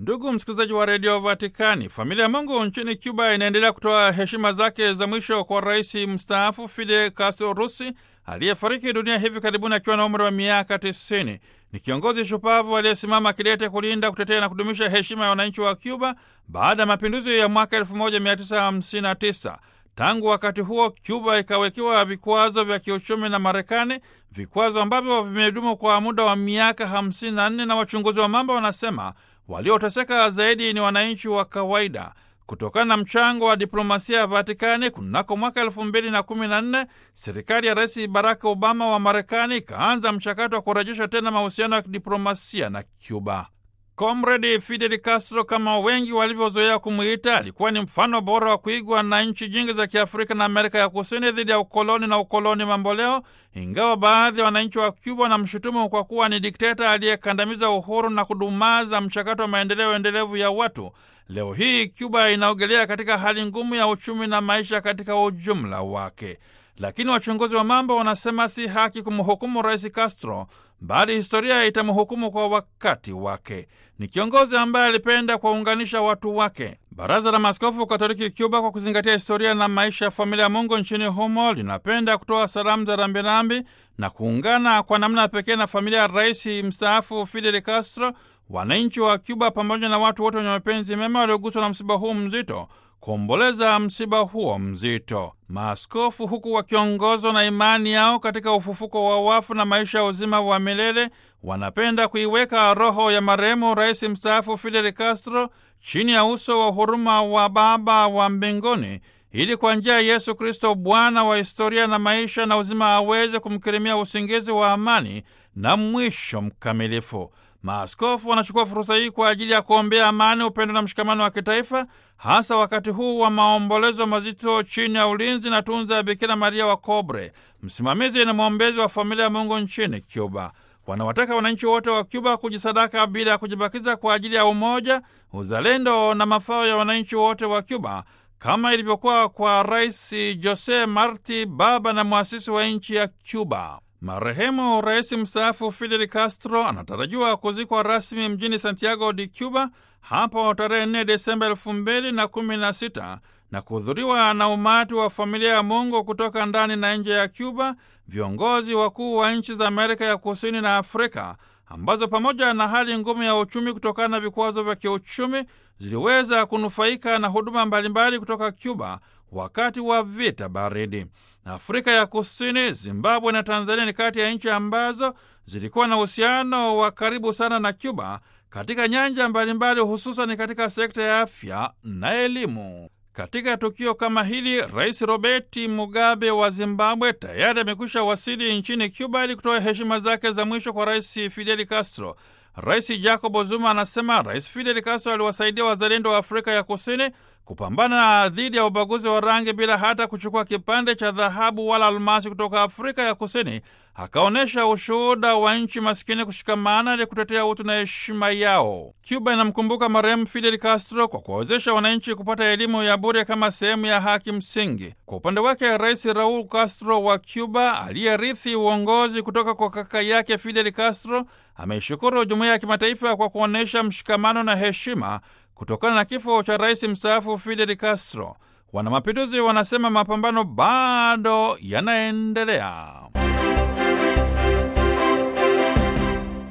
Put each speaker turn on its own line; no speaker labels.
Ndugu msikilizaji wa redio Vatikani, familia ya Mungu nchini Cuba inaendelea kutoa heshima zake za mwisho kwa rais mstaafu Fidel Castro Rusi aliyefariki dunia hivi karibuni akiwa na umri wa miaka 90. Ni kiongozi shupavu aliyesimama kidete kulinda, kutetea na kudumisha heshima ya wananchi wa Cuba baada ya mapinduzi ya mwaka 1959. Tangu wakati huo Cuba ikawekewa vikwazo vya kiuchumi na Marekani, vikwazo ambavyo vimedumu kwa muda wa miaka 54, na wachunguzi wa mambo wanasema walioteseka zaidi ni wananchi wa kawaida. Kutokana na mchango wa diplomasia ya Vatikani, kunako mwaka elfu mbili na kumi na nne serikali ya Rais Barack Obama wa Marekani ikaanza mchakato wa kurejesha tena mahusiano ya kidiplomasia na Cuba. Comrade Fidel Castro, kama wengi walivyozoea kumwita, alikuwa ni mfano bora wa kuigwa na nchi nyingi za Kiafrika na Amerika ya Kusini dhidi ya ukoloni na ukoloni mamboleo, ingawa baadhi ya wananchi wa Cuba wanamshutumu kwa kuwa ni dikteta aliyekandamiza uhuru na kudumaza mchakato wa maendeleo endelevu ya watu. Leo hii Cuba inaogelea katika hali ngumu ya uchumi na maisha katika ujumla wake, lakini wachunguzi wa mambo wanasema si haki kumhukumu Rais Castro, bali historia itamhukumu kwa wakati wake. Ni kiongozi ambaye alipenda kuwaunganisha watu wake. Baraza la Maaskofu Katoliki Cuba, kwa kuzingatia historia na maisha ya familia ya Mungu nchini humo, linapenda kutoa salamu za rambirambi na kuungana kwa namna ya pekee na familia ya rais mstaafu Fidel Castro, wananchi wa Cuba pamoja na watu wote wenye mapenzi mema walioguswa na msiba huu mzito kuomboleza msiba huo mzito. Maaskofu huku wakiongozwa na imani yao katika ufufuko wa wafu na maisha ya uzima wa milele, wanapenda kuiweka roho ya marehemu rais mstaafu Fidel Castro chini ya uso wa huruma wa Baba wa mbinguni, ili kwa njia ya Yesu Kristo Bwana wa historia na maisha na uzima aweze kumkirimia usingizi wa amani na mwisho mkamilifu. Maaskofu wanachukua fursa hii kwa ajili ya kuombea amani, upendo na mshikamano wa kitaifa, hasa wakati huu wa maombolezo mazito chini ya ulinzi na tunza ya Bikira Maria wa Kobre, msimamizi na mwombezi wa familia ya Mungu nchini Cuba. Wanawataka wananchi wote wa Cuba kujisadaka bila ya kujibakiza kwa ajili ya umoja, uzalendo na mafao ya wananchi wote wa Cuba, kama ilivyokuwa kwa Rais Jose Marti, baba na mwasisi wa nchi ya Cuba. Marehemu rais mstaafu Fidel Castro anatarajiwa kuzikwa rasmi mjini Santiago de Cuba hapo tarehe 4 Desemba elfu mbili na kumi na sita na kuhudhuriwa na umati wa familia ya Mungu kutoka ndani na nje ya Cuba, viongozi wakuu wa nchi za Amerika ya Kusini na Afrika ambazo pamoja na hali ngumu ya uchumi kutokana na vikwazo vya kiuchumi ziliweza kunufaika na huduma mbalimbali kutoka Cuba wakati wa vita baridi. Afrika ya Kusini, Zimbabwe na Tanzania ni kati ya nchi ambazo zilikuwa na uhusiano wa karibu sana na Cuba katika nyanja mbalimbali, hususan katika sekta ya afya na elimu. Katika tukio kama hili, Rais Robert Mugabe wa Zimbabwe tayari amekwisha wasili nchini Cuba ili kutoa heshima zake za mwisho kwa Rais Fidel Castro. Rais Jacob Zuma anasema Rais Fidel Castro aliwasaidia wazalendo wa Afrika ya Kusini kupambana dhidi ya ubaguzi wa rangi bila hata kuchukua kipande cha dhahabu wala almasi kutoka Afrika ya Kusini. Akaonyesha ushuhuda wa nchi maskini kushikamana ili kutetea utu na heshima yao. Cuba inamkumbuka marehemu Fidel Castro kwa kuwawezesha wananchi kupata elimu ya bure kama sehemu ya haki msingi. Kwa upande wake, Rais Raul Castro wa Cuba aliyerithi uongozi kutoka kwa kaka yake Fidel Castro ameishukuru jumuiya ya kimataifa kwa kuonyesha mshikamano na heshima kutokana na kifo cha rais mstaafu Fidel Castro. Wanamapinduzi wanasema mapambano bado yanaendelea.